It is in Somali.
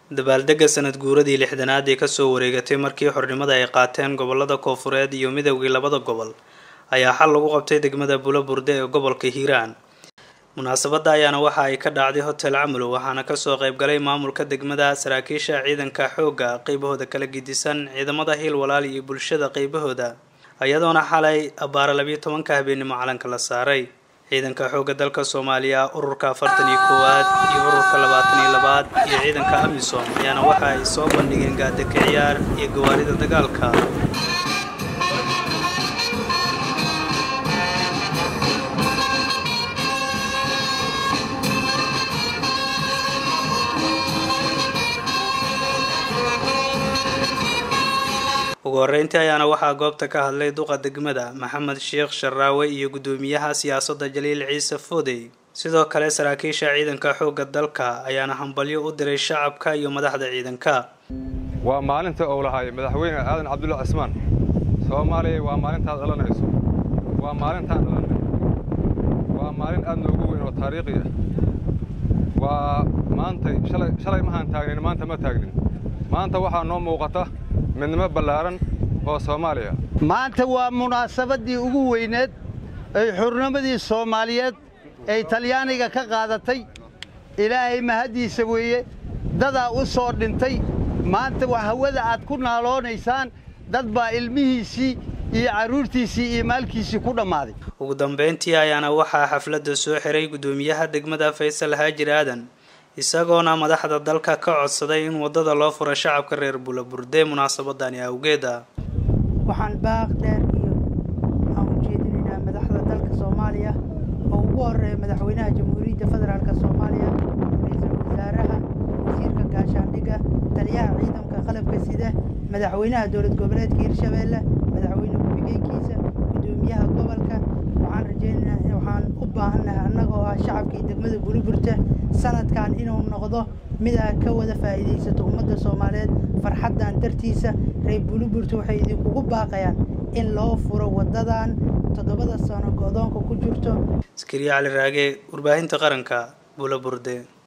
dabaaldega sanad guuradii lixdanaad ee kasoo wareegatay markii xornimada ay qaateen gobolada koofureed iyo midowgii labada gobol ayaa xal lagu qabtay degmada bulaburde ee gobolka hiiraan munaasabadda ayaana waxa ay ka dhacday hotel camlow waxaana kasoo qaybgalay maamulka degmada saraakiisha ciidanka xoogga qeybahooda kala gidisan ciidamada hiil walaal iyo bulshada qeybahooda iyadoona xalay abbaara labiyo tobanka habeenimo calanka la saaray ciidanka xoogga dalka soomaaliya ururka afartan iyo koowaad iyo ururka labaatan iyo labaad iyo ciidanka amisom ayaana waxa ay soo bandhigeen gaadaka ciyaar iyo gawaarida dagaalka ugu horreyntii ayaana waxaa goobta ka hadlay duqa degmada maxamed sheekh sharaawe iyo guddoomiyaha siyaasadda jaliil ciise foodey sidoo kale saraakiisha ciidanka xoogga dalka ayaana hambalyo u diray shacabka iyo madaxda ciidanka waa maalinta uu lahaay madaxweyne aadan cabdulla cismaan soomaaliya waa maalintaad dhalanayso waa maalintaan dhalannay waa maalin aad noogu weyn oo taariikhi ah waa maantay shalay shalay mahaan taagnin maanta ma taagnin maanta waxaa noo muuqata midnimo ballaaran oo soomaaliya maanta waa munaasabaddii ugu weyneed ay xurnimadii soomaaliyeed ay talyaaniga ka qaadatay ilaahay mahaddiisa weeye dadaa u soo dhintay maanta waa hawada aad ku naaloonaysaan dad baa ilmihiisii iyo carruurtiisii iyo maalkiisii ku dhammaaday ugu dambayntii ayaana waxaa xafladda soo xiray guddoomiyaha degmada faysal haajir aadan isagoona madaxda dalka ka codsaday in waddada loo furo shacabka reer bulaburde munaasabadani awgeeda waxaan baaq dheer iyo waxaan u jeedinaynaa madaxda dalka soomaaliya oo ugu horeeya madaxweynaha jamhuuriyadda federaalk soomaaliya ra-iisul wasaaraha wasiirka gaashaandhigga taliyaha ciidanka qalabka sida madaxweynaha dowlad goboleedka hirshabeelle madaxweyne ku-xigeenkiisa guddoomiyaha gobolka waxaan rajaynaynaa waxaan u baahannahay annagoo ah shacabkii degmada buluburta sanadkan inuu noqdo mid aa ka wada faa'iidaysato ummadda soomaaliyeed farxaddan dartiisa reer buluburta waxay idinkugu baaqayaan in loo furo waddadan toddobada sano go-doonka ku jirto askariya cali raage warbaahinta qaranka bulaburde